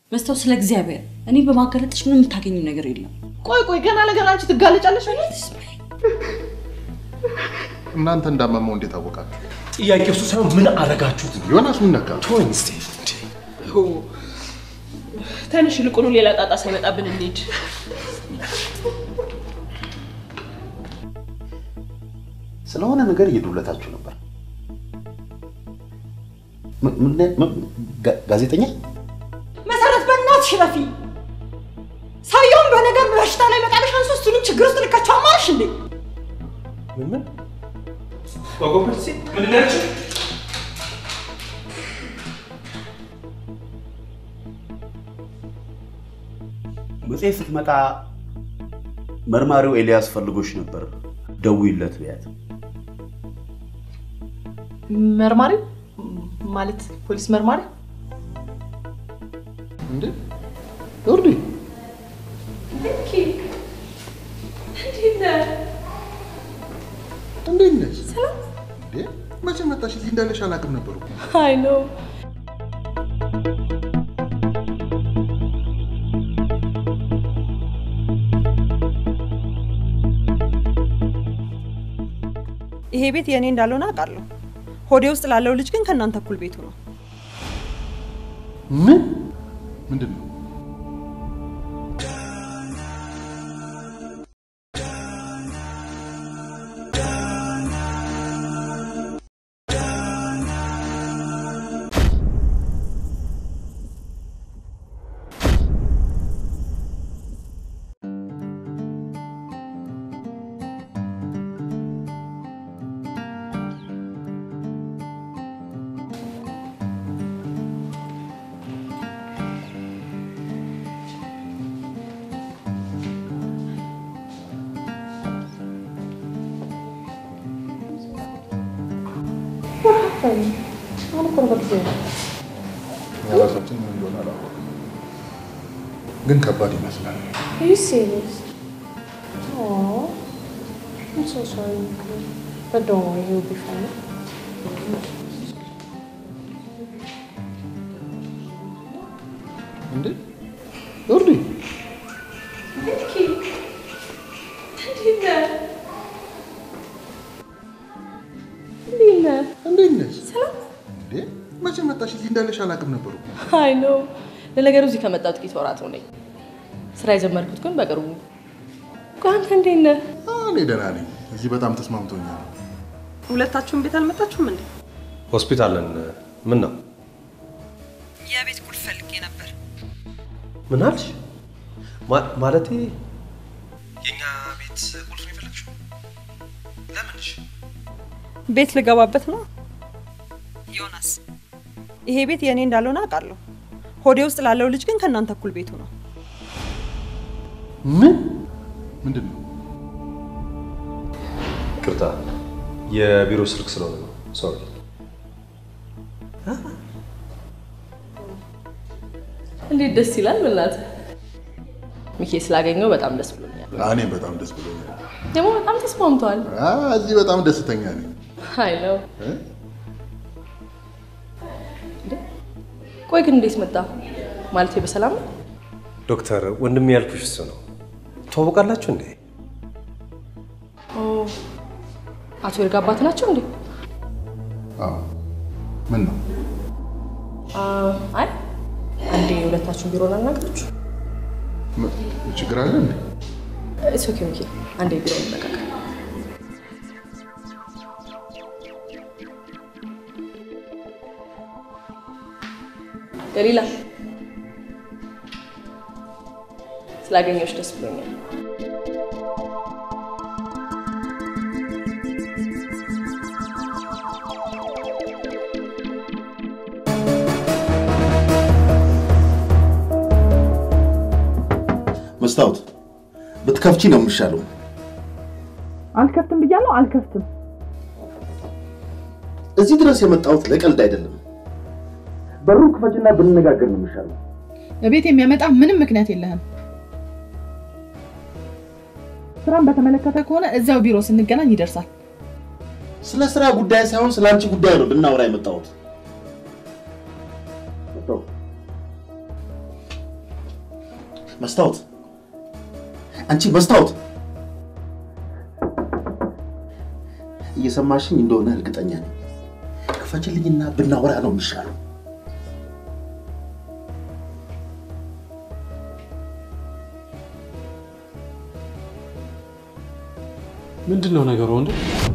መስታወት ስለ እግዚአብሔር እኔ በማጋለጥሽ ምንም የምታገኙ ነገር የለም። ቆይ ቆይ፣ ገና ለገና አንቺ ትጋለጫለሽ። እናንተ እንዳመመው እንዴት አወቃችሁ? ጥያቄ እሱ ሳይሆን ምን አረጋችሁት? ዮናስ ምን ነካ? ተወኝ እስቲ። ትንሽ ይልቁኑ ሌላ ጣጣ ሳይመጣብን እንሂድ። ስለሆነ ነገር እየዱለታችሁ ነበር። ም- ምን- ምን- ጋ- ጋዜጠኛ መሰረት በእናትሽ ረፊ ሰውየውን በነገር በሽታ ላይ መጣለሽ ሶስቱንም ችግር ውስጥ ልካቸው አማርሽ እንዴ? ምን ምን ወጎበርሲ ምንድን ነው ያልሽው? መጽሔት ስትመጣ መርማሪው ኤልያስ ፈልጎሽ ነበር፣ ደውይለት ብያት። መርማሪ ማለት ፖሊስ መርማሪ እንዴ ዮርዲ እንዴት ነሽ? እንዴ መቼ መጣሽ? እዚህ እንዳለሽ አላውቅም ነበሩ። አይ ነው ይሄ ቤት የእኔ እንዳልሆነ አውቃለሁ። ሆዴ ውስጥ ላለው ልጅ ግን ከእናንተ እኩል ቤቱ ነው። ምን ምንድን ነው? የራሳችን ምን እንደሆነ አላወቅም፣ ግን ከባድ ይመስላል። Are you serious? Aww. I'm so sorry, Nico. But don't worry, you'll be fine. እንዴ ዮርዲ እንዴት ነሽ? እንዴ መቼ መጣሽ? እዚህ እንዳለሽ አላውቅም ነበሩ። አይ ነው። ለነገሩ እዚህ ከመጣሁ ጥቂት ወራት ሆነኝ። ስራ የጀመርኩት ግን በቅርቡ። ቆይ አንተ እንዴት ነህ? እኔ ደህና ነኝ። እዚህ በጣም ተስማምቶኛል። ሁለታችሁም ቤት አልመጣችሁም እንዴ? ሆስፒታል ነን። ምን ነው? የቤት ቁልፍ ፈልጌ ነበር። ምን አልሽ? ማ- ማለቴ የኛ ቤት ቁልፍ ነው የፈለግሽው? ለምንሽ? ቤት ልገባበት ነው። ዮናስ፣ ይሄ ቤት የእኔ እንዳልሆነ አውቃለሁ። ሆዴ ውስጥ ላለው ልጅ ግን ከእናንተ እኩል ቤቱ ነው። ምን ምንድን ነው? ቅርታ፣ የቢሮ ስልክ ስለሆነ ነው። ሶሪ። እንዴት ደስ ይላል! በእናትህ ሚኬ ስላገኘው በጣም ደስ ብሎኛል። እኔም በጣም ደስ ብሎኛል። ደግሞ በጣም ተስማምተዋል። አ፣ እዚህ በጣም ደስተኛ ነኝ። አይ ነው። እ? ቆይ ግን እንዴት መጣ? ማለቴ በሰላም ነው? ዶክተር ወንድም ያልኩሽ እሱ ነው። ትዋወቃላችሁ እንዴ? ኦ፣ አቶ ይርጋ አባት ናቸው እንዴ? አዎ። ምን ነው? አ፣ አይ አንዴ ሁለታችሁን ቢሮ ላናግራችሁ። ም- ችግር አለ እንዴ? ኢትስ ኦኬ ሚኬ፣ አንዴ ቢሮ እንነጋገር። ገሊላ ስላገኘሁሽ ደስ ብሎኛል። መስታወት ብትከፍቺ ነው የሚሻለው። አልከፍትም ብያለሁ፣ አልከፍትም። እዚህ ድረስ የመጣሁት ለቀልድ አይደለም። በሩን ክፈችና ብንነጋገር ነው የሚሻለው። ቤት የሚያመጣ ምንም ምክንያት የለህም። ስራን በተመለከተ ከሆነ እዚያው ቢሮ ስንገናኝ ይደርሳል። ስለ ስራ ጉዳይ ሳይሆን ስለ አንቺ ጉዳይ ነው ልናወራ የመጣሁት። መስታወት፣ መስታወት፣ አንቺ መስታወት፣ እየሰማሽኝ እንደሆነ እርግጠኛ ነኝ። ክፈችልኝና ብናወራ ነው የሚሻለው። ምንድን ነው ነገሩ ወንድ?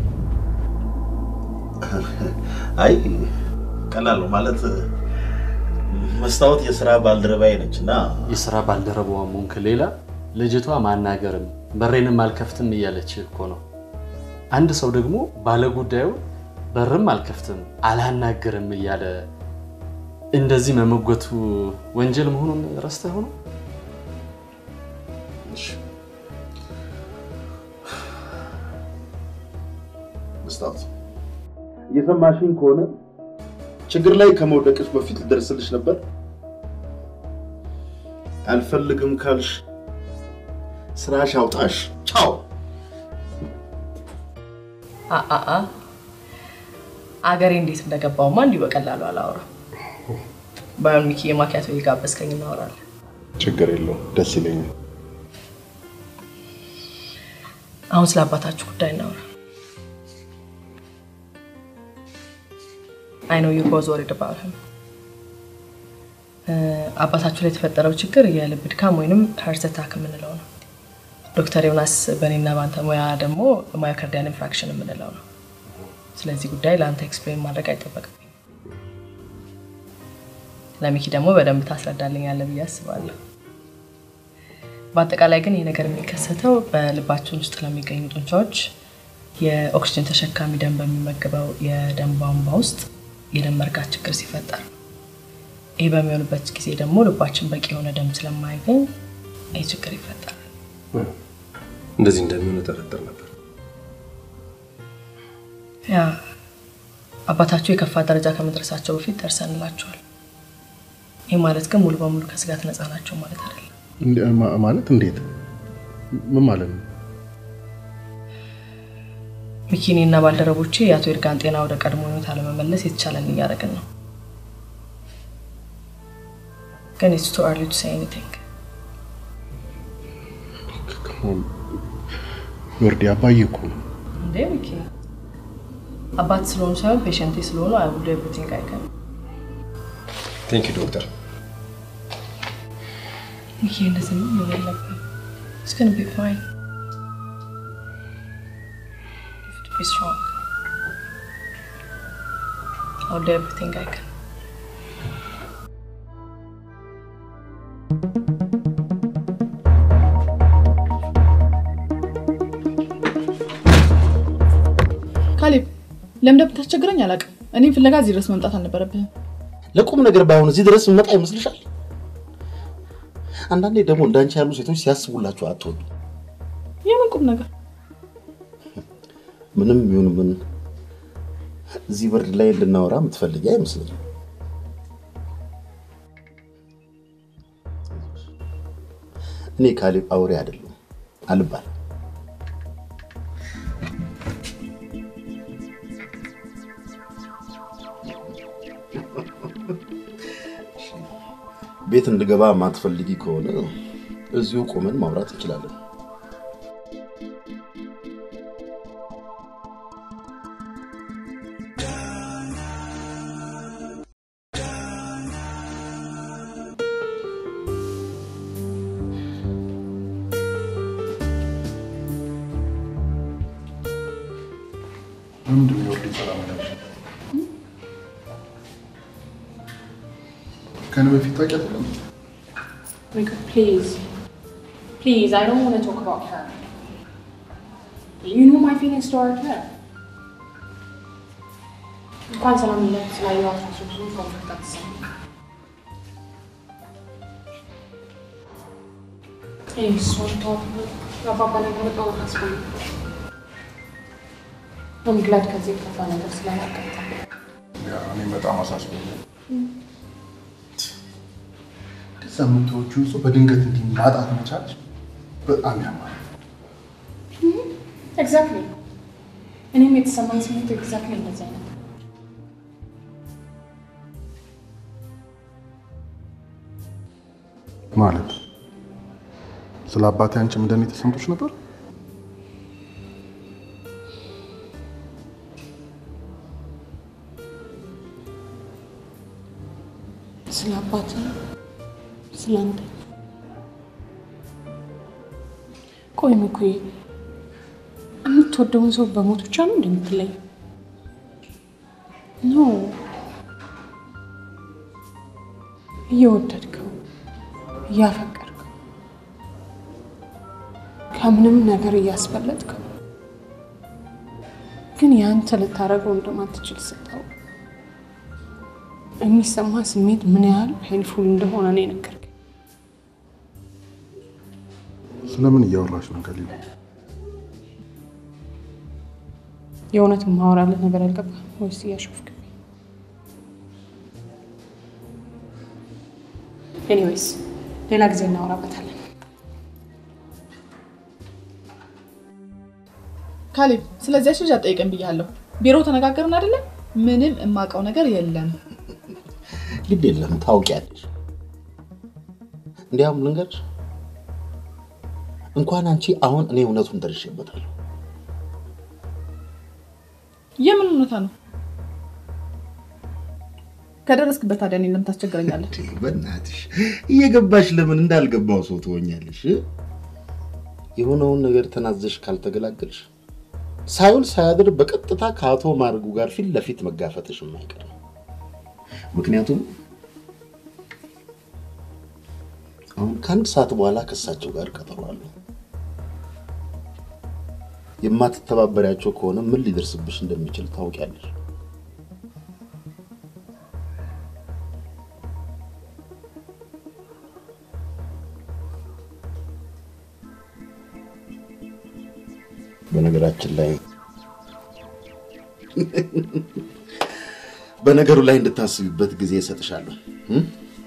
አይ ቀላል ነው ማለት መስታወት የስራ ባልደረባዬ ነች እና የስራ ባልደረባዋ ሞንክ ሌላ ልጅቷ ማናገርም በሬንም አልከፍትም እያለች እኮ ነው። አንድ ሰው ደግሞ ባለጉዳዩ በርም አልከፍትም አላናግርም እያለ እንደዚህ መመጎቱ ወንጀል መሆኑን ረስተህ ሆኖ መስታወት እየሰማሽኝ ከሆነ ችግር ላይ ከመውደቅሽ በፊት ልደርስልሽ ነበር። አልፈልግም ካልሽ ስራሽ አውጣሽ። ቻው። አአ አገሬ እንዴት እንደገባውማ እንዲሁ በቀላሉ አላወራም። ባዮን ሚኪ የማኪያቶ የጋበዝከኝ እናወራለን። ችግር የለውም፣ ደስ ይለኛል። አሁን ስለ አባታችሁ ጉዳይ እናወራ። አይ ኖ ዩ ቦዝ ወሪድ አባውት ሂም። አባታችሁ ላይ የተፈጠረው ችግር የልብ ድካም ወይንም ሃርት አታክ የምንለው ነው። ዶክተር ዮናስ በእኔና በአንተ ሙያ ደግሞ ማዮካርዲያን ኢንፍራክሽን የምንለው ነው። ስለዚህ ጉዳይ ለአንተ ኤክስፕሌን ማድረግ አይጠበቅብኝ። ለሚኪ ደግሞ በደንብ ታስረዳልኛለህ ብዬ አስባለሁ። በአጠቃላይ ግን ይህ ነገር የሚከሰተው በልባችን ውስጥ ለሚገኙ ጡንቻዎች የኦክሲጅን ተሸካሚ ደም በሚመገበው የደም ቧንቧ ውስጥ የደም መርጋት ችግር ሲፈጠር ነው። ይህ በሚሆንበት ጊዜ ደግሞ ልባችን በቂ የሆነ ደም ስለማያገኝ ይህ ችግር ይፈጠራል። እንደዚህ እንደሚሆን እጠረጥር ነበር። ያ አባታችሁ የከፋ ደረጃ ከመድረሳቸው በፊት ደርሰንላቸዋል። ይህ ማለት ግን ሙሉ በሙሉ ከስጋት ነፃ ናቸው ማለት አይደለም። እንደ- ማ- ማለት እንዴት? ምን ማለት ነው? ሚኪኔ እና ባልደረቦቼ የአቶ ይርጋን ጤና ወደ ቀድሞ ሁኔታ ለመመለስ የተቻለን እያደረግን ነው። ግን ኢትስ ቱ አርሊ ቱ ሴይ ኤኒቲንግ። ወርዲ አባዬ እኮ ነው። እንዴ ሚኪ አባት ስለሆኑ ሳይሆን ፔሸንቴ ስለሆኑ አይ ውል ዱ ኤቭሪቲንግ አይ ካን። ቴንክ ዩ ዶክተር። ሚኪ እንደዚህ ነው መሆን የለብህም። ኢትስ ጎና ቢ ፋይን ቢ ስትሮንግ አይ ውል ዱ ኤቭሪቲንግ አይ ካን። ካሌብ ለምን እንደምታስቸግረኝ አላውቅም። እኔም ፍለጋ እዚህ ድረስ መምጣት አልነበረብህም። ለቁም ነገር ባይሆን እዚህ ድረስ መጣ ይመስልሻል? አንዳንዴ ደግሞ እንዳንቺ ያሉ ሴቶች ሲያስቡላቸው አትወዱ። የምን ቁም ነገር? ምንም ይሁን ምን እዚህ ብርድ ላይ እንድናወራ የምትፈልጊ አይመስለኝም። እኔ ካሌብ አውሬ አይደለም አልባል ቤት እንድገባ ማትፈልጊ ከሆነ እዚሁ ቆመን ማውራት እንችላለን። ምንድን ነው የወርዲ ሰላም ያለሽ? ከእኔ በፊት ታውቂያት የለም? Mika, please. Please, I don't want to talk about her. You know my feelings toward her. እንኳን ሰላም ለ ስላየዋት ራሱ ብዙ ኮንፈርት አትሰማም። እኔ እሷን ተዋት ብሎ የአባባ ነገር በጣም አሳስቦኛል። I'm glad ከዚህ የከፋ ነገር ስላላጋጠመ። ያ እኔ በጣም አሳስቦኛል። እንደዛ የምትወጂውን ሰው በድንገት እንዲህ ማጣት መቻልሽ በጣም ያማል። ኤግዛክትሊ እኔም የተሰማኝ ስሜት ኤግዛክትሊ እንደዚህ አይነት ነው። ማለት ስለ አባቴ አንቺም እንደኔ ተሰምቶች ነበር? ስለ አባት ስለ አንተ ቆይ ምኩዬ የምትወደውን ሰው በሞት ብቻ ነው እንደምትለይ ኖ እየወደድከው እያፈቀርከው ከምንም ነገር እያስበለጥከው ግን ያንተ ልታደርገው እንደማትችል ስታውቅ የሚሰማ ስሜት ምን ያህል ፔንፉል እንደሆነ ነው የነገርከኝ። ስለምን እያወራሽ ነው ገሊላ? የእውነት ማወራለት ነገር አልገባ ወይስ እያሾፍክብኝ? ኤኒዌይስ ሌላ ጊዜ እናወራበታለን። ካሌብ ስለዚያች ልጅ አጠይቀን ብያለሁ። ቢሮ ተነጋገርን አይደለም? ምንም የማውቀው ነገር የለም። ግድ የለም ታውቂያለሽ። እንዲያውም ልንገርሽ፣ እንኳን አንቺ አሁን እኔ እውነቱን ደርሼበታለሁ። የምን እውነታ ነው? ከደረስክበት ታዲያ እኔን ለምን ታስቸግረኛለህ? በእናትሽ እየገባሽ ለምን እንዳልገባው ሰው ትሆኛለሽ? የሆነውን ነገር ተናዘሽ ካልተገላገልሽ ሳይውል ሳያድር በቀጥታ ከአቶ ማርጉ ጋር ፊት ለፊት መጋፈጥሽ የማይቀር ነው። ምክንያቱም አሁን ከአንድ ሰዓት በኋላ ከእሳቸው ጋር ቀጠሮ አለሁ። የማትተባበሪያቸው ከሆነ ምን ሊደርስብሽ እንደሚችል ታውቂያለሽ። በነገራችን ላይ በነገሩ ላይ እንድታስቢበት ጊዜ እሰጥሻለሁ። እም?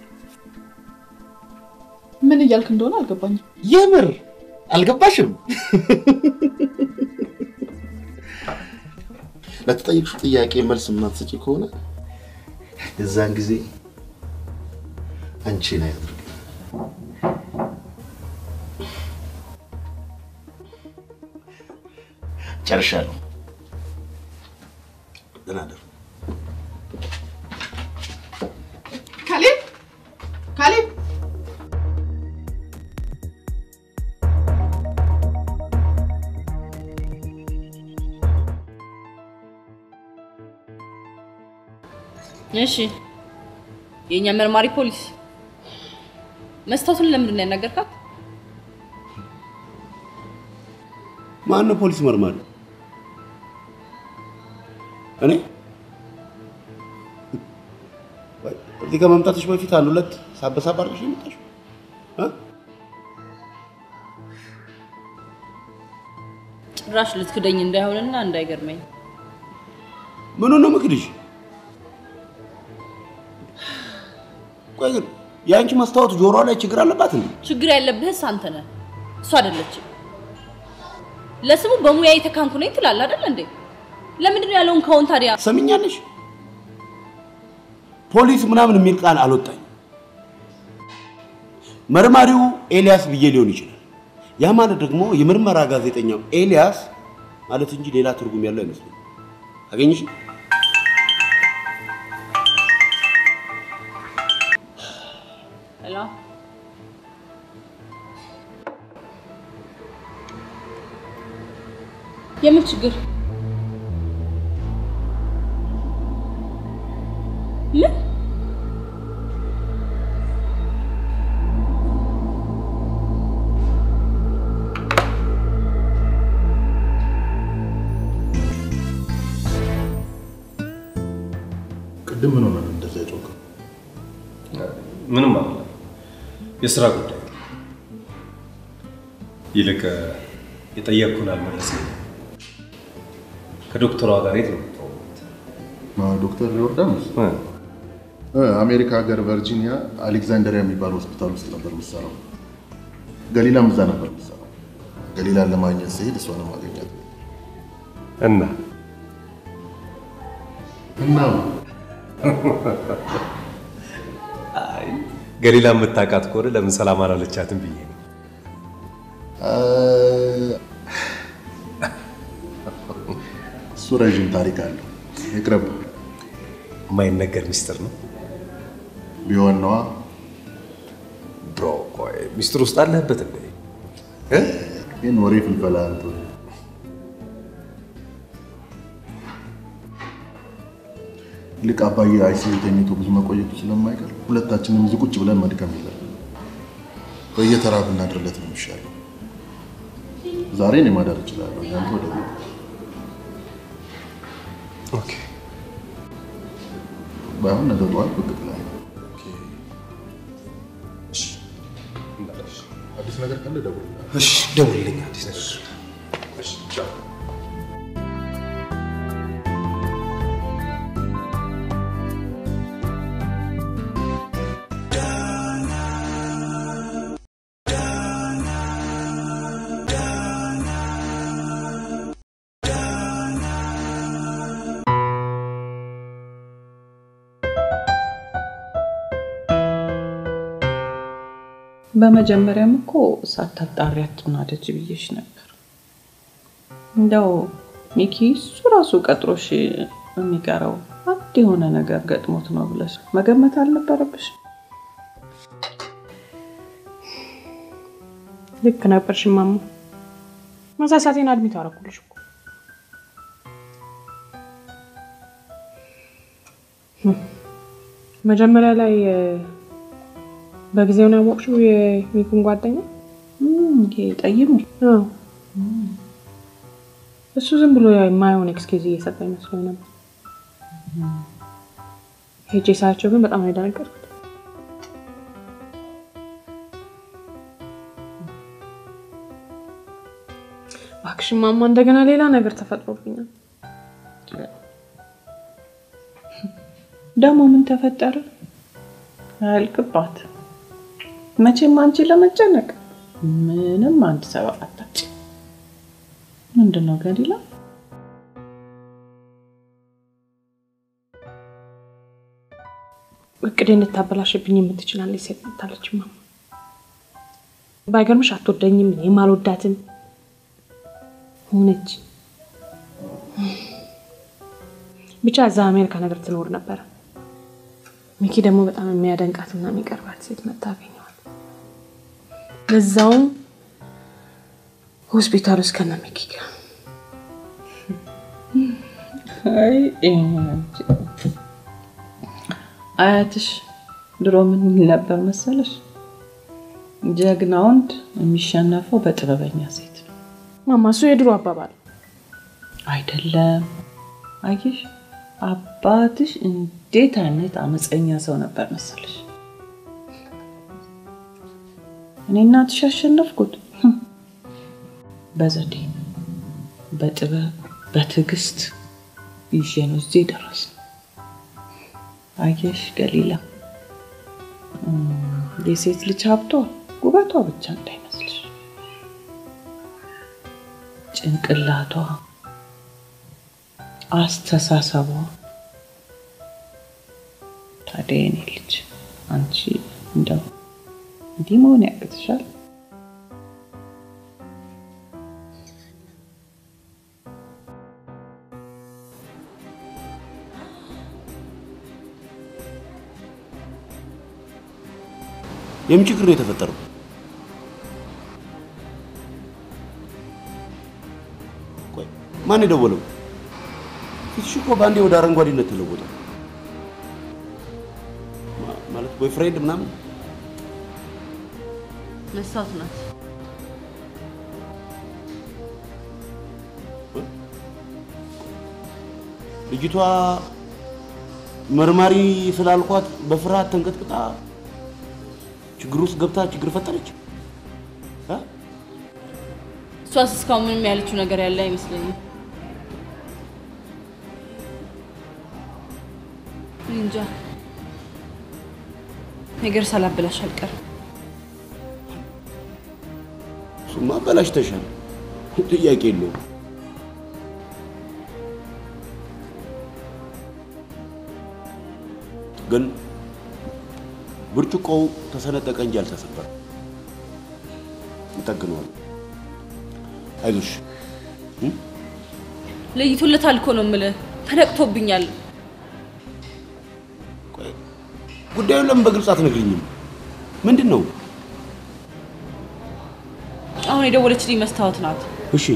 ምን እያልክ እንደሆነ አልገባኝም። የምር አልገባሽም? ለተጠየቅሽው ጥያቄ መልስ የማትሰጪ ከሆነ የዛን ጊዜ አንቺን አያድርግ። ጨርሻለሁ። ደህና እደሩ። ካሌብ ካሌብ እሺ የእኛ መርማሪ ፖሊስ መስታወቱን ለምንድን ነው ያናገርካት? ማነው ፖሊስ መርማሪ? እኔ ወይ እዚህ ከመምጣትሽ በፊት አንድ ሁለት ሳበሳብ አድርገሽ ነው የመጣሽው እ? ጭራሽ ልትክደኝ እንዳይሆንና እንዳይገርመኝ ምኑን ነው ምክድሽ? ቆይ ግን የአንቺ መስታወት ጆሮዋ ላይ ችግር አለባት እንዴ? ችግር ያለብህስ አንተ ነህ፣ እሷ አይደለችም። ለስሙ በሙያ የተካንኩ ነኝ ትላለህ አይደል እንዴ? ለምንድን ነው ያለውን ከውን ታዲያ ሰምኛለሽ? ፖሊስ ምናምን የሚል ቃል አልወጣኝ። መርማሪው ኤልያስ ብዬ ሊሆን ይችላል። ያ ማለት ደግሞ የምርመራ ጋዜጠኛው ኤልያስ ማለት እንጂ ሌላ ትርጉም ያለው አይመስለኝም። አገኘሽ? ሄሎ የምን ችግር ምን ቅድም ምን ሆነ እንደዛ የጮከው? ምንም አለ የስራ ጉዳይ ይልቅ የጠየቅኩን አልመለስም። ከዶክተሯ ጋር የት ነው የምትተዋወቁት? ዶክተር ዮርዳኖስ እ፣ አሜሪካ ሀገር ቨርጂኒያ አሌክዛንደሪያ የሚባል ሆስፒታል ውስጥ ነበር የምትሰራው። ገሊላም እዛ ነበር የምትሰራው። ገሊላን ለማግኘት ስሄድ እሷንም አገኛት እና እና አይ ገሊላ የምታውቃት ከሆነ ለምን ሰላም አላለቻትም ብዬ ነው። እሱ ረዥም ታሪክ አለው። ይቅረብ። የማይነገር ሚስጥር ነው ቢሆን ነዋ። ብሮ። ቆይ ሚስጥር ውስጥ አለህበት እንዴ? እ? ይህን ወሬ ፍልፈላ አንተ ይልቅ አባዬ አይሲዩ ተኝቶ ብዙ መቆየቱ ስለማይቀር ሁለታችንም እዚህ ቁጭ ብለን መድከም የለም። በየተራ ብናድርለት ነው የሚሻለው። ዛሬ እኔ ማደር እችላለሁ፣ ያንተ ወደ ቤት። ኦኬ ባይሆን ነገ ጠዋት ብቅ ብላለህ። አዲስ ነገር ካለ ደውልልኝ። እሺ፣ ደውልልኝ አዲስ ነገር እሺ፣ ቻው። በመጀመሪያም እኮ ሳታጣሪ አትናደጅ ብዬሽ ነበር። እንደው ሚኪ እሱ ራሱ ቀጥሮሽ የሚቀረው አንድ የሆነ ነገር ገጥሞት ነው ብለሽ መገመት አልነበረብሽ? ልክ ነበርሽ ማማ። መሳሳቴን አድሚት አደረኩልሽ እኮ። መጀመሪያ ላይ እ፣ በጊዜው ነው ያወቅሽው የሚኩን ጓደኛ? እም፣ ይሄ ጠይሙ አዎ። እሱ ዝም ብሎ የማይሆን ኤክስኪዝ እየሰጠ ይመስለኝ ነበር። ሄጄ ሳያቸው ግን በጣም ነው የደነገጥኩት። እባክሽ ማማ፣ እንደገና ሌላ ነገር ተፈጥሮብኛል። ደግሞ ምን ተፈጠረ? አያልቅባት። መቼም አንቺ ለመጨነቅ ምንም አንድ ሰበብ አታጭ። ምንድን ነው ገሊላ? እቅዴ እንድታበላሽብኝ የምትችል አንዲት ሴት መታለች ማማ። ባይገርምሽ አትወደኝም፣ እኔም አልወዳትም ሆነች። ብቻ እዛ አሜሪካ ነገር ትኖር ነበረ። ሚኪ ደግሞ በጣም የሚያደንቃትና የሚቀርባት ሴት መታ አገኘዋል። ለዛውም ሆስፒታል ውስጥ ከነ ሚኪ ጋር አይ አንቺ አያትሽ ድሮ ምን ይል ነበር መሰለሽ? ጀግና ወንድ የሚሸነፈው በጥበበኛ ሴት ነው። ማማ፣ እሱ የድሮ አባባል አይደለም። አየሽ አባትሽ እንዴት አይነት አመፀኛ ሰው ነበር መሰለሽ? እኔ እናትሽ ያሸነፍኩት ህም፣ በዘዴ በጥበብ በትዕግስት ይዤ ነው እዚህ ደረስ። አየሽ ገሊላ፣ እም፣ የሴት ልጅ ሀብቷ ውበቷ ብቻ እንዳይመስልሽ፣ ጭንቅላቷ አስተሳሰቧ። ታዲያ የኔ ልጅ አንቺ እንደው እንዲህ መሆን ያቅትሻል? የምን ችግር ነው የተፈጠረው? ቆይ ማን የደወለው? ፊትሽ እኮ በአንዴ ወደ አረንጓዴነት ተለወጠ። ማ- ማለት ቦይፍሬንድ ምናምን? መስታወት ናት። ልጅቷ መርማሪ ስላልኳት በፍርሃት ተንቀጥቅጣ ችግር ውስጥ ገብታ ችግር ፈጠረች። እ? እሷስ እስካሁን ምንም ያለችው ነገር ያለ አይመስለኝም። እኔ እንጃ ነገር ሳላበላሽ አልቀርም። እሱማ አበላሽተሻል፣ ጥያቄ የለውም። ግን ብርጭቆው ተሰነጠቀ እንጂ አልተሰበረም። እንጠግነዋለን። አይዞሽ። ለይቶለታል እኮ ነው የምልህ። ተነቅቶብኛል። ጉዳዩን ለምን በግልጽ አትነግሪኝም? ምንድን ነው? አሁን የደወለችልኝ መስታወት ናት። እሺ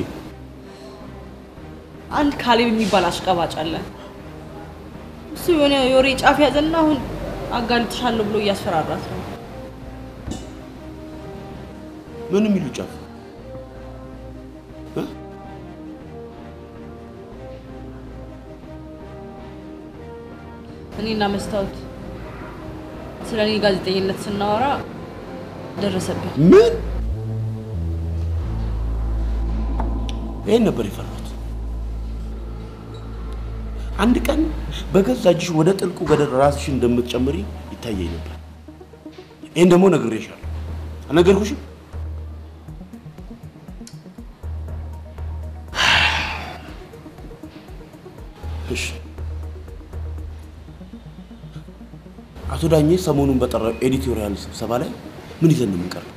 አንድ ካሌብ የሚባል አሽቀባጭ አለ። እሱ የሆነ የወሬ ጫፍ ያዘና አሁን አጋልጥሻለሁ ብሎ እያስፈራራት ነው። ምን የሚሉ ጫፍ? እኔና መስታወት ስለ እኔ ጋዜጠኝነት ስናወራ ደረሰብኝ። ምን? ይሄን ነበር የፈራሁት። አንድ ቀን በገዛ እጅሽ ወደ ጥልቁ ገደል ራስሽን እንደምትጨምሪ ይታየኝ ነበር። ይህን ደግሞ ነግሬሻለሁ። አልነገርኩሽም? እሺ አቶ ዳኜ ሰሞኑን በጠራው ኤዲቶሪያል ስብሰባ ላይ ምን ይዘን ነው የምንቀርበው?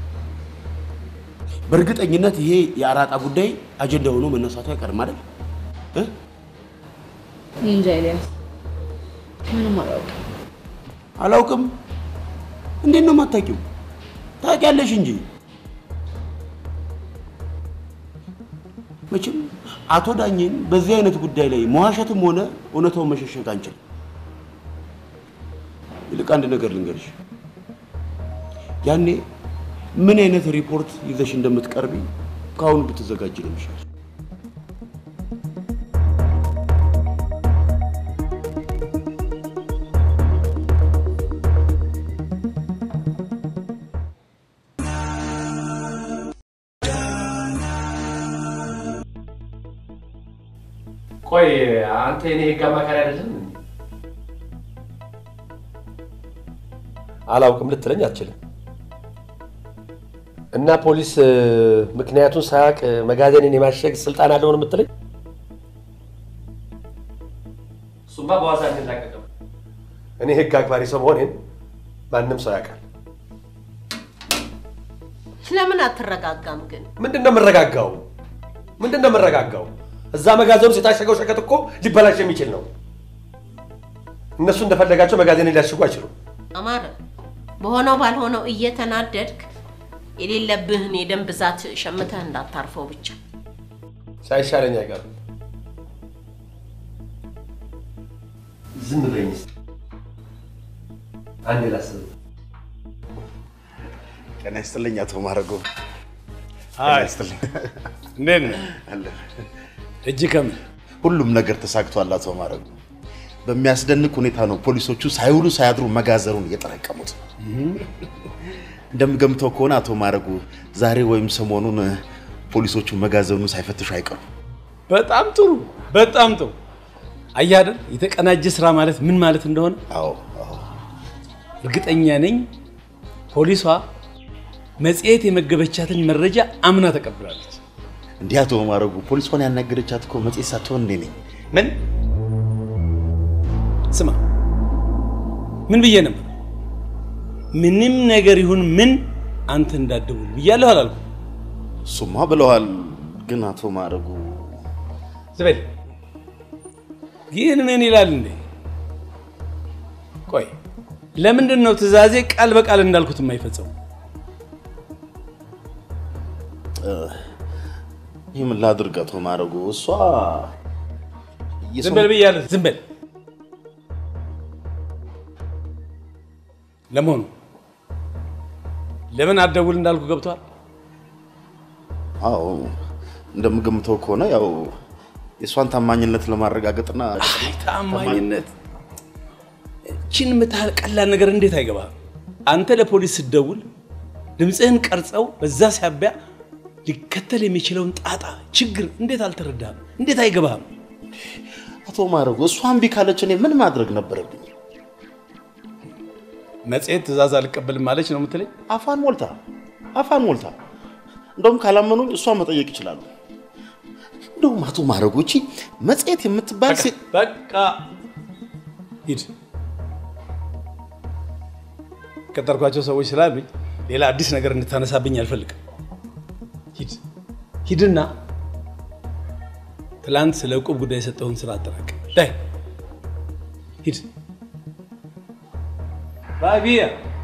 በእርግጠኝነት ይሄ የአራጣ ጉዳይ አጀንዳ ሆኖ መነሳቱ አይቀርም አይደል? እ? እኔ እንጃ ኤልያስ፣ ምንም አላውቅም። አላውቅም። እንዴት ነው የማታውቂው? ታውቂያለሽ እንጂ መቼም አቶ ዳኜን በዚህ አይነት ጉዳይ ላይ መዋሸትም ሆነ እውነታውን መሸሸግ አንችልም። ይልቅ አንድ ነገር ልንገርሽ፣ ያኔ ምን አይነት ሪፖርት ይዘሽ እንደምትቀርቢ ከአሁኑ ብትዘጋጅ ነው የሚሻለው። ቆይ አንተ የኔ ህግ አማካሪ አይደለም? አላውቅም ልትለኝ አትችልም። እና ፖሊስ እ፣ ምክንያቱን ሳያውቅ መጋዘኔን የማሸግ ስልጣን አለው ነው የምትለኝ? እሱማ በዋዛ አንላቀቅም። እኔ ህግ አክባሪ ሰው መሆኔን ማንም ሰው ያውቃል። ለምን አትረጋጋም ግን? ምንድን ነው የምረጋጋው? ምንድን ነው የምረጋጋው? እዛ መጋዘን ውስጥ የታሸገው ሸቀጥ እኮ ሊበላሽ የሚችል ነው። እነሱ እንደፈለጋቸው መጋዘኔን ሊያሽጉ አይችሉም። አማረ፣ በሆነው ባልሆነው እየተናደድክ የሌለብህን የደም ብዛት ሸምተህ እንዳታርፈው ብቻ። ሳይሻለኝ አይቀርም። ዝም በይኝ እስኪ። አንዴ ላስብ። ጤና ይስጥልኝ አቶ ማረጎ። አይ፣ ጤና ይስጥልኝ። እንዴት ነህ? አለ። እጅ ከምን ሁሉም ነገር ተሳክቷል አቶ ማረጎ። በሚያስደንቅ ሁኔታ ነው ፖሊሶቹ ሳይውሉ ሳያድሩ መጋዘኑን እየጠረቀሙት። እንደምገምተው ከሆነ አቶ ማረጉ ዛሬ ወይም ሰሞኑን ፖሊሶቹ መጋዘኑን ሳይፈትሹ አይቀሩም። በጣም ጥሩ፣ በጣም ጥሩ። አየህ አይደል የተቀናጀ ስራ ማለት ምን ማለት እንደሆነ። አዎ እርግጠኛ ነኝ ፖሊሷ መጽሔት የመገበቻትን መረጃ አምና ተቀብላለች። እንዲህ አቶ ማረጉ ፖሊሷን ያናገረቻት እኮ መጽሔት ሳትሆን እኔ ነኝ። ምን ስማ፣ ምን ብዬ ነበር? ምንም ነገር ይሁን ምን አንተ እንዳትደውል ብያለሁ አላልኩም? እሱማ ብለዋል። ግን አቶ ማረጉ ዝበል ግን ምን ይላል እንዴ? ቆይ ለምንድን ነው ትዕዛዜ ቃል በቃል እንዳልኩት የማይፈጸሙ? ይህ ምን ላድርግ አቶ ማረጉ? እሷ ዝም በል ብያለሁ። ዝም በል። ለመሆኑ ለምን አትደውል እንዳልኩ ገብቷል? አዎ እንደምገምተው ከሆነ ያው የእሷን ታማኝነት ለማረጋገጥና ታማኝነት እችን የምታህል ቀላል ነገር እንዴት አይገባም? አንተ ለፖሊስ ስትደውል ድምፅህን ቀርጸው በዛ ሳቢያ ሊከተል የሚችለውን ጣጣ ችግር እንዴት አልተረዳህም? እንዴት አይገባህም? አቶ ማረጉ እሷ እምቢ ካለች እኔ ምን ማድረግ ነበረብኝ? መጽሔት ትእዛዝ አልቀበልም ማለች ነው የምትለኝ? አፋን ሞልታ አፋን ሞልታ። እንደውም ካላመኑኝ እሷ መጠየቅ ይችላሉ። እንደውም አቶ ማረጉ እቺ መጽሔት የምትባል ሴት በቃ ሂድ። ቀጠርኳቸው ሰዎች ስላሉኝ ሌላ አዲስ ነገር እንድታነሳብኝ አልፈልግም። ሂድ። ሂድና ትላንት ስለ ዕቁብ ጉዳይ የሰጠውን ስራ አጠራቅም። ዳይ ሂድ። ባቢያ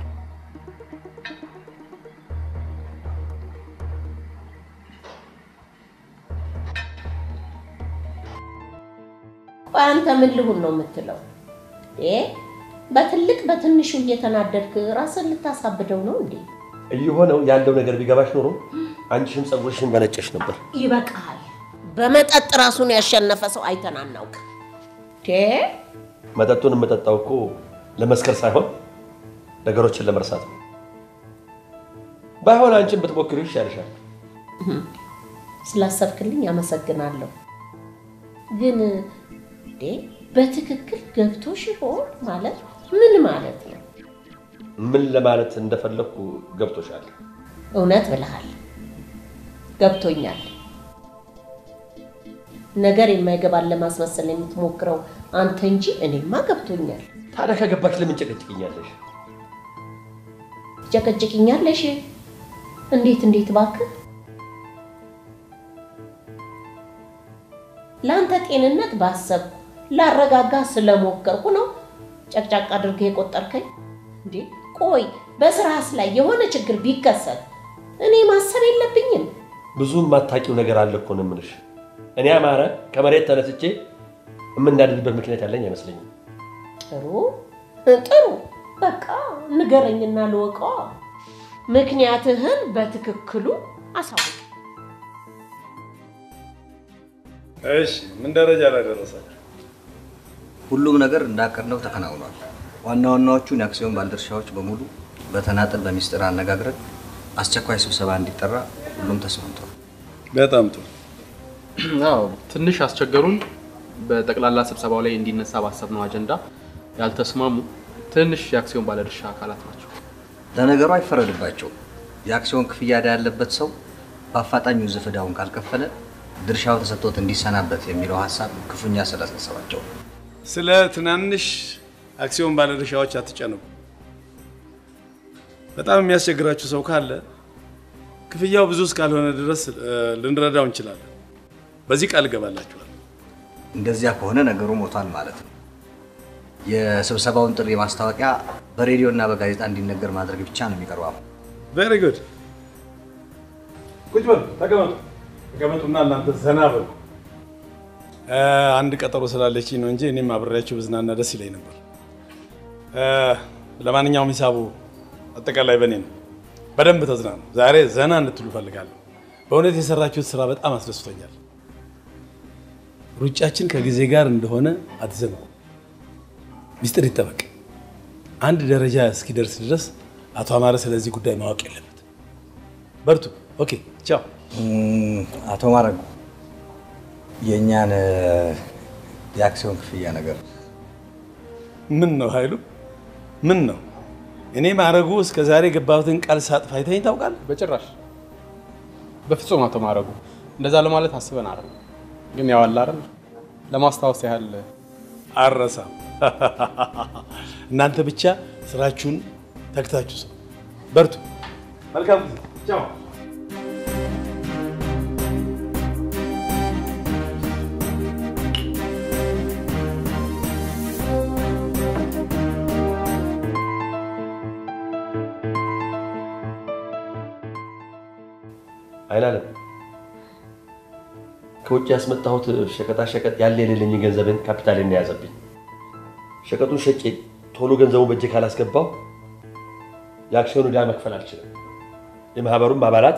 ቆይ አንተ ምን ልሁን ነው የምትለው? እ በትልቅ በትንሹ እየተናደድክ ራስን ልታሳብደው ነው እንዴ? እየሆነው ያለው ነገር ቢገባሽ ኖሮ አንቺሽም ፀጉርሽን በነጨሽ ነበር። ይበቃል። በመጠጥ ራሱን ያሸነፈ ሰው አይተን አናውቅ። መጠጡን የምጠጣው እኮ ለመስከር ሳይሆን ነገሮችን ለመርሳት ነው። ባይሆን አንቺን ብትሞክሪው ይሻልሻል። ስላሰብክልኝ አመሰግናለሁ። ግን እንዴ በትክክል ገብቶሽ ይሆን ማለት ምን ማለት ነው? ምን ለማለት እንደፈለግኩ ገብቶሻል? እውነት ብለሃል። ገብቶኛል። ነገር የማይገባን ለማስመሰል የምትሞክረው አንተ እንጂ እኔማ ገብቶኛል። ታዲያ ከገባሽ ለምን ጨቀጭቅኛለሽ? ጨቀጭቅኛለሽ? እንዴት እንዴት እባክህ ለአንተ ጤንነት ባሰብኩ ላረጋጋ ስለሞከርኩ ነው ጨቅጫቅ አድርገህ የቆጠርከኝ። እንዴ ቆይ በስራስ ላይ የሆነ ችግር ቢከሰት እኔ ማሰብ የለብኝም? ብዙ የማታውቂው ነገር አለ እኮ ነው የምልሽ። እኔ አማረ ከመሬት ተነስቼ የምናድድበት ምክንያት ያለኝ አይመስለኝም። ጥሩ ጥሩ፣ በቃ ንገረኝና ልወቀዋ። ምክንያትህን በትክክሉ አሳውቅ። እሺ፣ ምን ደረጃ ላይ ደረሳችሁ? ሁሉም ነገር እንዳቀድነው ተከናውኗል። ዋና ዋናዎቹን የአክሲዮን ባለድርሻዎች በሙሉ በተናጠል በሚስጥር አነጋግረን አስቸኳይ ስብሰባ እንዲጠራ ሁሉም ተስማምቷል። በጣም ጥሩ። አዎ ትንሽ አስቸገሩን። በጠቅላላ ስብሰባው ላይ እንዲነሳ ባሰብነው አጀንዳ ያልተስማሙ ትንሽ የአክሲዮን ባለድርሻ አካላት ናቸው። ለነገሩ አይፈረድባቸው። የአክሲዮን ክፍያ ዕዳ ያለበት ሰው በአፋጣኝ ውዝፍ ዕዳውን ካልከፈለ ድርሻው ተሰጥቶት እንዲሰናበት የሚለው ሀሳብ ክፉኛ ስላሳሰባቸው ስለ ትናንሽ አክሲዮን ባለድርሻዎች አትጨነቁ። በጣም የሚያስቸግራችሁ ሰው ካለ ክፍያው ብዙ እስካልሆነ ድረስ እ፣ ልንረዳው እንችላለን። በዚህ ቃል እገባላችኋል። እንደዚያ ከሆነ ነገሩ ሞቷል ማለት ነው። የስብሰባውን ጥሪ ማስታወቂያ በሬዲዮ እና በጋዜጣ እንዲነገር ማድረግ ብቻ ነው የሚቀረው አሁን። ቬሪ ጉድ። ቁጭ በሉ፣ ተቀመጡ። ተቀመጡና እናንተ ዘና በሉ። እ፣ አንድ ቀጠሮ ስላለችኝ ነው እንጂ እኔም አብሬያችሁ ብዝናና ደስ ይለኝ ነበር። እ፣ ለማንኛውም ሂሳቡ አጠቃላይ በእኔ ነው። በደንብ ተዝናኑ። ዛሬ ዘና እንድትሉ እፈልጋለሁ። በእውነት የሰራችሁት ስራ በጣም አስደስቶኛል። ሩጫችን ከጊዜ ጋር እንደሆነ አትዘንጉ። ሚስጥር ይጠበቅ። አንድ ደረጃ እስኪደርስ ድረስ አቶ አማረ ስለዚህ ጉዳይ ማወቅ የለበት። በርቱ። ኦኬ፣ ቻው። አቶ ማረጉ የእኛን እ፣ የአክሲዮን ክፍያ ነገር ምን ነው ኃይሉ? ምን ነው እኔ ማረጉ እስከ ዛሬ የገባሁትን ቃል ሳጥፍ አይተኸኝ ታውቃለህ? በጭራሽ በፍጹም አቶ ማረጉ እንደዛ ለማለት አስበን አይደል። ግን ያው አለ አይደል ለማስታወስ ያህል አረሳም። እናንተ ብቻ ስራችሁን ተግታችሁ ሰው በርቱ። መልካም ጊዜ። ቻው። አይናለም ከውጭ ያስመጣሁት ሸቀጣ ሸቀጥ ያለ የሌለኝ ገንዘብን ካፒታልን የያዘብኝ። ሸቀጡን ሸጬ ቶሎ ገንዘቡን በእጄ ካላስገባው የአክሲዮን ዕዳ መክፈል አልችልም። የማህበሩም አባላት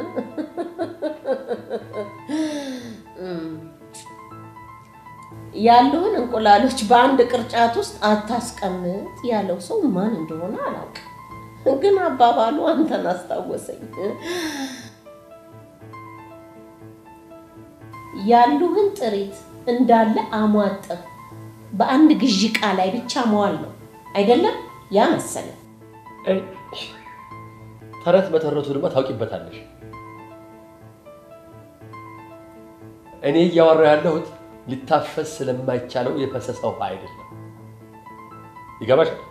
ያሉህን እንቁላሎች በአንድ ቅርጫት ውስጥ አታስቀምጥ ያለው ሰው ማን እንደሆነ አላውቅም፣ ግን አባባሉ አንተን አስታወሰኝ። ያሉህን ጥሪት እንዳለ አሟጠህ በአንድ ግዢ ዕቃ ላይ ብቻ መዋል ነው አይደለም? ያ መሰለህ። ተረት በተረቱ ድማ ታውቂበታለሽ። እኔ እያወራ ያለሁት ሊታፈስ ስለማይቻለው የፈሰሰ ውሃ አይደለም። ይገባሻል?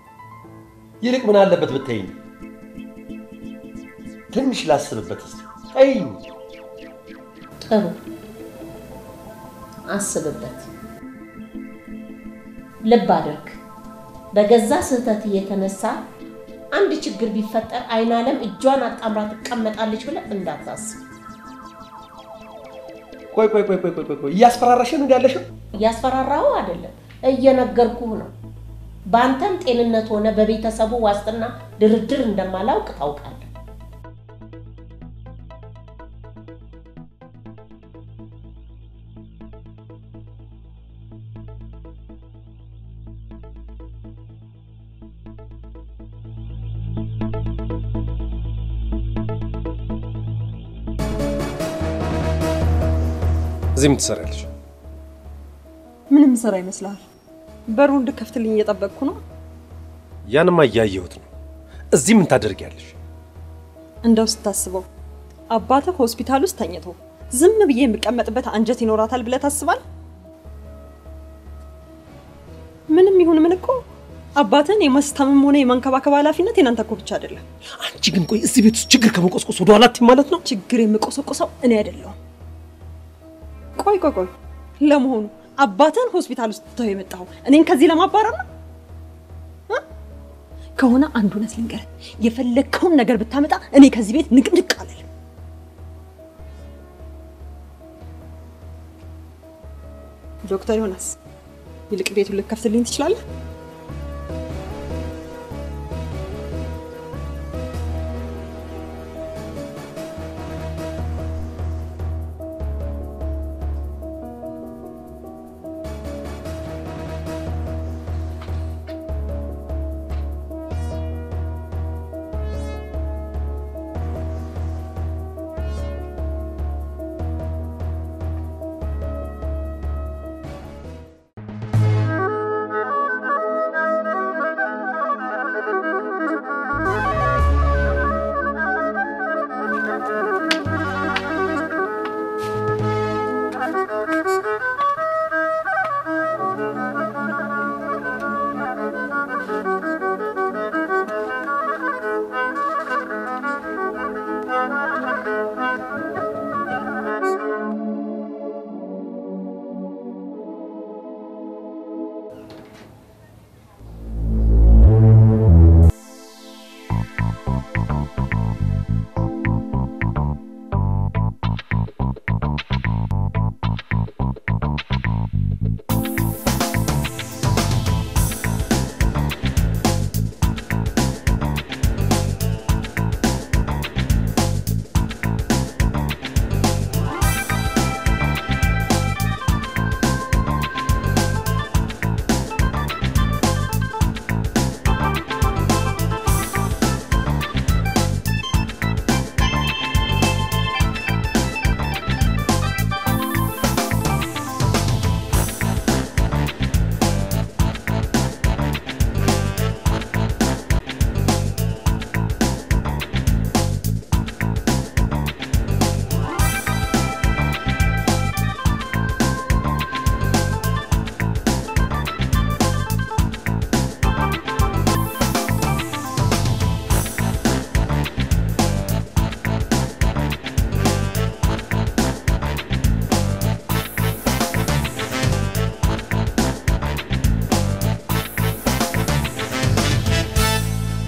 ይልቅ ምን አለበት ብትይኝ፣ ትንሽ ላስብበት እስኪ። ተይኝ። ጥሩ አስብበት። ልብ አድርግ። በገዛ ስህተት የተነሳ አንድ ችግር ቢፈጠር አይን አለም እጇን አጣምራ ትቀመጣለች ብለህ እንዳታስብ። ቆይ ቆይ ቆይ ቆይ ቆይ ቆይ እያስፈራራሽ ነው ያለሽው? እያስፈራራው አይደለም፣ እየነገርኩህ ነው። በአንተም ጤንነት ሆነ በቤተሰቡ ዋስትና ድርድር እንደማላውቅ ታውቃለህ። እዚህ ምን ትሰሪያለሽ? ምንም ስራ ይመስልሃል? በሩ እንድከፍትልኝ እየጠበቅኩ ነው። ያንማ እያየሁት ነው። እዚህ ምን ታደርጊያለሽ? እንደው ስታስበው አባትህ ሆስፒታል ውስጥ ተኝቶ ዝም ብዬ የምቀመጥበት አንጀት ይኖራታል ብለህ ታስባለህ? ምንም ይሁን ምን እኮ አባትህን የማስታመም ሆነ የማንከባከብ ኃላፊነት የናንተ እኮ ብቻ አይደለም። አንቺ ግን ቆይ እዚህ ቤት ውስጥ ችግር ከመቆስቆስ ወደ ኋላ አትይም ማለት ነው? ችግር የምቆሰቁሰው እኔ አይደለሁም። ቆይ ቆይ ቆይ፣ ለመሆኑ አባትህን ሆስፒታል ውስጥ ትተው የመጣኸው እኔን ከዚህ ለማባረር ነው እ? ከሆነ አንድ እውነት ልንገርህ፣ የፈለግከውን ነገር ብታመጣ እኔ ከዚህ ቤት ንቅንቅ አልልም። ዶክተር ዮናስ፣ ይልቅ ቤቱን ልከፍትልኝ ትችላለህ?